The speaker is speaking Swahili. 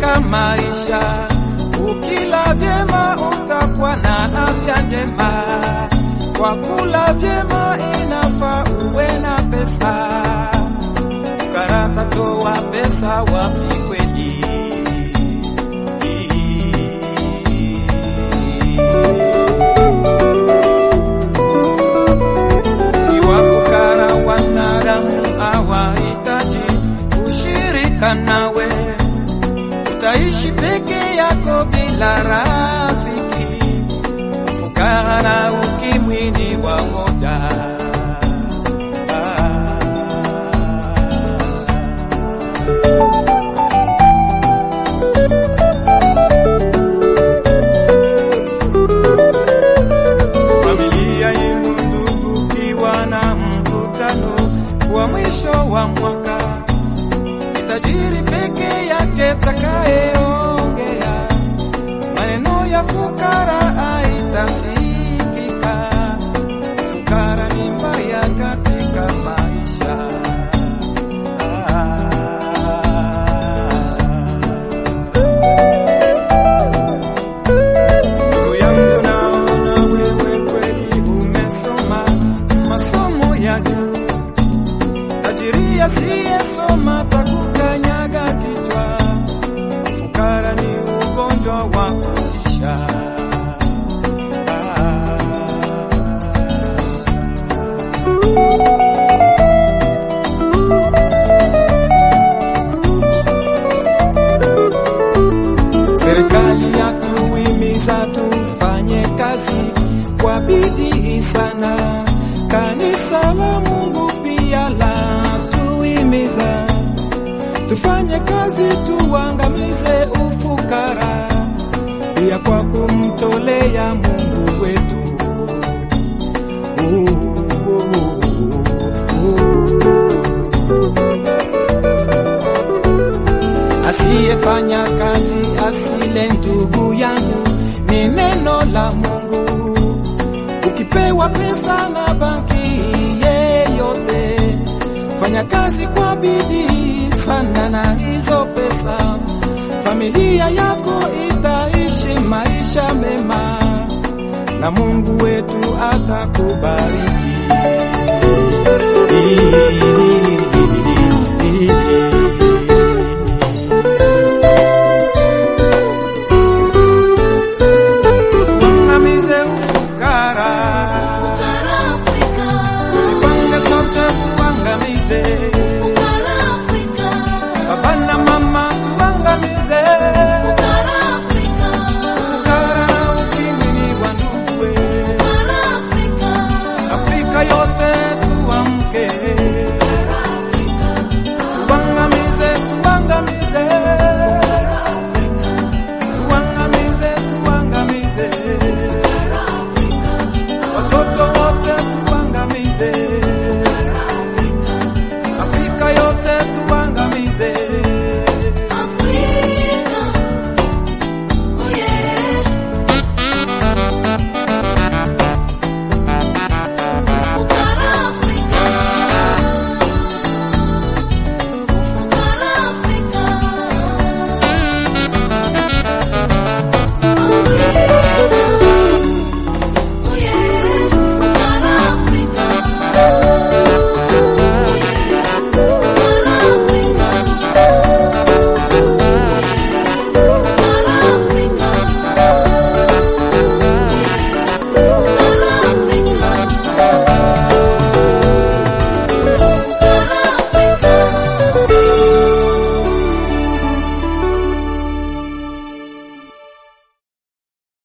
katika maisha. Ukila vyema utakuwa na afya njema, kwa kula vyema inafaa uwe na pesa. Karata toa pesa wapi kweli? Iwafukara wanadamu hawahitaji ushirika nawe, utaishi peke yako bila rafiki. Fukara na ukimwi ni wamoja. Familia yenu ndugu, kiwa na mkutano wa mwisho wa mwaka, ni tajiri peke yake takayeongea maneno ya fukara haitasikika. Fukara ni mbaya katika maisha. Ndugu yangu, naona wewe kweli umesoma masomo ya juu. Tajiri asiyesoma takukanyaga kichwa. Fukara ni ugonjwa wa kutisha. Serikali yatuhimiza tufanye kazi kwa bidii sana. Kanisa la Mungu pia la tuhimiza tufanye kazi, tuangamize ufukara, pia kwa kumtolea Mungu wetu. Asiyefanya kazi asile, ndugu yangu, ni neno la Mungu. Ukipewa pesa na banki yeyote, fanya kazi kwa bidii sana na hizo pesa, familia yako itaishi maisha mema na Mungu wetu atakubariki.